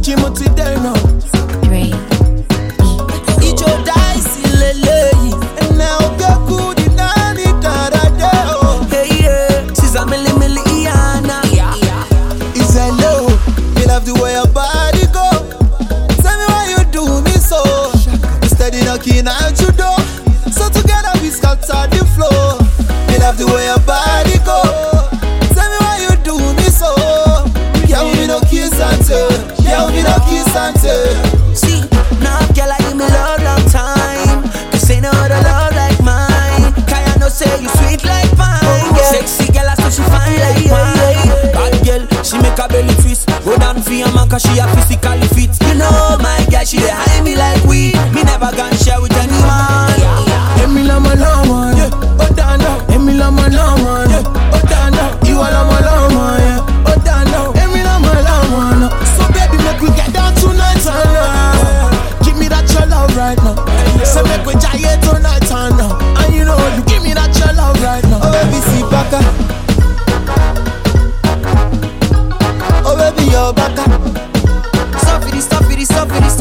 Jimo ti dẹ̀ náà. Three. Ijo daisi leleyi. Ene oge kudi nani darade o. Hey yeah, she's a milli milli Iana. It's hello. Me love the way your body go. Tell me why you do me so. You steady knocking at your door. So together we scatter the floor. Me love the way your body go. Tell me why you do me so. Yeah, we no kiss and tell. Yeah, we no kiss and tell. See, now girl, I give me love long time. Cause ain't no other love like mine. Kaya no say you sweet like pine. Yeah. Sexy girl, I say she fine like wine. Bad girl, she make her belly twist. Go down for your man cause she a physically fit. You know my girl, she dey high me like weed. Me never gonna share with anyone. Emi lọmọ lọmọ, yeah, ó dáná. Emi lọmọ lọmọ, yeah, ó dáná. Ìwọ lọmọ lọmọ, yeah, ó dáná. Emi lọmọ lọmọ, no. So baby, make we get down tonight and now. Give me that your love right now. Say make we jaye tonight and now. And you know you give me that your love right now. Oh baby, see baka. Oh baby, your baka. Stop it, stop it, stop it,